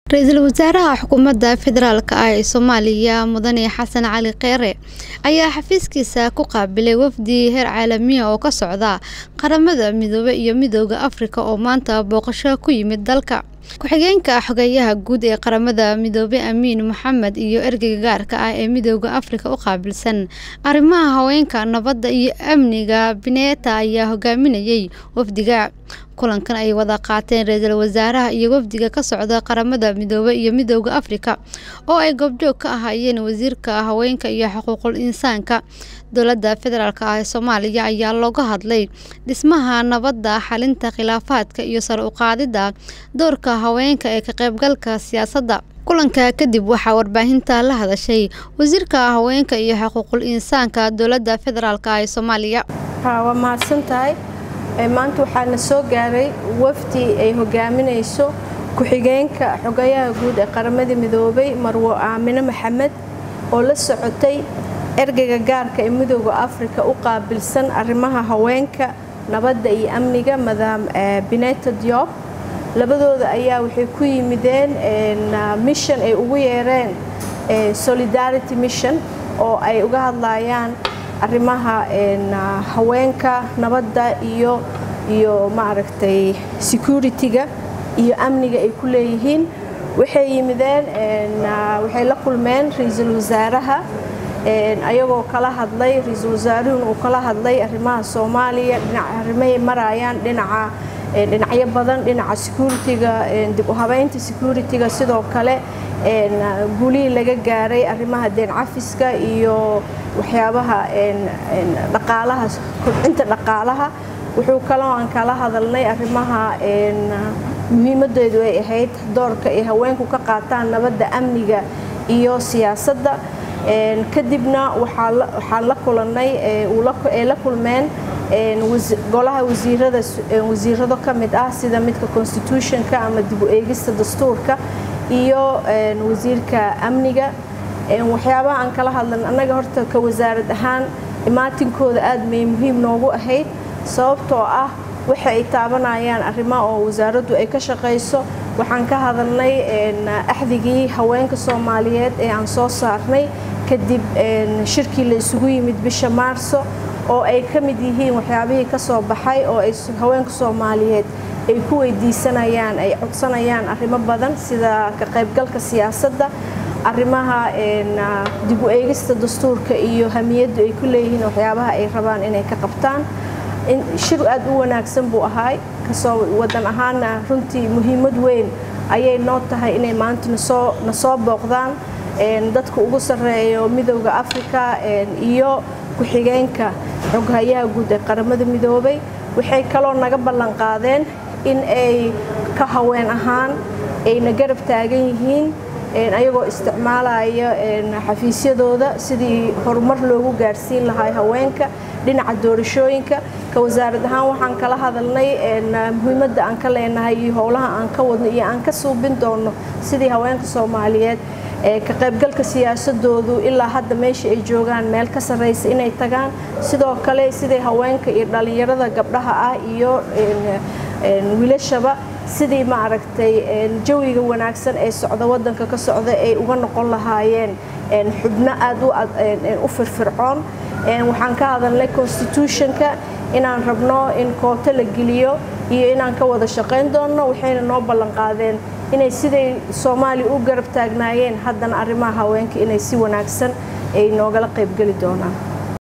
ra-iisul wasaaraha xukuumadda federaalk ah ee soomaaliya mudane xasan cali kheyre ayaa xafiiskiisa ku qaabilay wafdi heer caalamiya oo ka socda qaramada midoobe iyo midooda afrika oo maanta booqasho ku yimid dalka ku-xigeenka xogeeyaha guud ee qaramada midoobe amiin maxamed iyo ergeyga gaarka ah ee midooda afrika u qaabilsan arrimaha haweenka nabadda iyo amniga bineeta ayaa hogaaminayay wafdiga kulankan ay wada qaateen ra-iisul wasaaraha iyo wafdiga ka socda qaramada midoobe iyo midooda afrika oo ay goobjoog ka ahaayeen wasiirka haweenka iyo xuquuqul insaanka dowladda federaalk ah ee soomaaliya ayaa looga hadlay dhismaha nabadda xalinta khilaafaadka iyo sar u qaadidda doorka haweenka ee ka qaybgalka siyaasadda kulanka kadib waxaa warbaahinta la hadashay wasiirka haweenka iyo xuquuqul insaanka dowladda federaalk ah ee soomaaliya waa mahadsantahay maanta waxaa na soo gaaray wafdi ay hogaaminayso ku-xigeenka xogayaha guud ee qaramada midoobay marwo aamine maxamed oo la socotay ergeyga gaarka ee midooda afrika u qaabilsan arrimaha haweenka nabadda iyo amniga madaam bineta diop labadooda ayaa waxay ku yimideen mission ay ugu yeereen solidarity mission oo ay uga hadlayaan arrimaha haweenka nabadda iyo iyo maaragtay security-ga iyo amniga ay ku leeyihiin waxay yimideen waxay la kulmeen ra-iisul wasaaraha ayagoo kala hadlay ra-iisul wasaaruhuna uu kala hadlay arrimaha soomaaliya arrimay marayaan dhinaca dhinacyo badan dhinaca security-ga dib u habeynta security-ga sidoo kale guulihii laga gaaray arrimaha deen cafiska iyo waxyaabaha dhaqaalaha kobcinta dhaqaalaha wuxuu kaloo aan kala hadalnay arrimaha muhiimadeedu ay ahayd doorka ay haweenku ka qaataan nabadda amniga iyo siyaasadda kadibna waxaan la kulannay ay la kulmeen golaha wasiirada wasiirado ka mid ah sida midka constitutionka ama dib u eegista dastuurka iyo wasiirka amniga waxyaabaha aan kala hadlan annaga horta ka wasaarad ahaan imaatinkooda aad may muhiim noogu ahayd sababtoo ah waxa ay taabanayaan arrimo oo wasaaraddu ay ka shaqayso waxaan ka hadalnay axdigii haweenka soomaaliyeed ee aan soo saarnay kadib shirkii la isugu yimid bisha maarso oo ay ka mid yihiin waxyaabihii ka soo baxay oo ay haweenka soomaaliyeed ay ku weydiisanayaan ay codsanayaan arrimo badan sida ka qaybgalka siyaasadda arrimaha dib u eegista dastuurka iyo hamiyaddu ay ku leeyihiin waxyaabaha ay rabaan inay ka qabtaan shir aad u wanaagsan buu ahaay kasoo wadan ahaana runtii muhiimad weyn ayay noo tahay inay maanta nasoo na soo booqdaan dadka ugu sarreeyo midowda afrika iyo ku-xigeenka xoghayaha guud ee qaramada midoobay waxay kaloo naga ballan qaadeen in ay ka haween ahaan ayna garab taagan yihiin ayagoo isticmaalaya xafiisyadooda sidii horumar loogu gaarsiin lahaa haweenka dhinaca doorashooyinka ka wasaarad ahaan waxaan kala hadalnay muhiimadda aan ka leenahay iyo howlaha aan ka wadno iyo aan ka suubin doono sidii haweenka soomaaliyeed ka qaybgalka siyaasadoodu ilaa hadda meesha ay joogaan meel ka sarraysa inay tagaan sidoo kale siday haweenka iyo dhallinyarada gabdhaha ah iyo wiilashaba sidii maaragtay jawiga wanaagsan ee socda wadanka ka socda ay uga noqon lahaayeen xubno aad u firfircoon waxaan ka hadalnay constitutionka inaan rabno in kooto la geliyo iyo inaan ka wada shaqayn doonno waxayna noo ballan qaadeen inay siday soomaaliya u garab taagnaayeen haddana arrimaha haweenka inay si wanaagsan ay noogala qaybgeli doonaan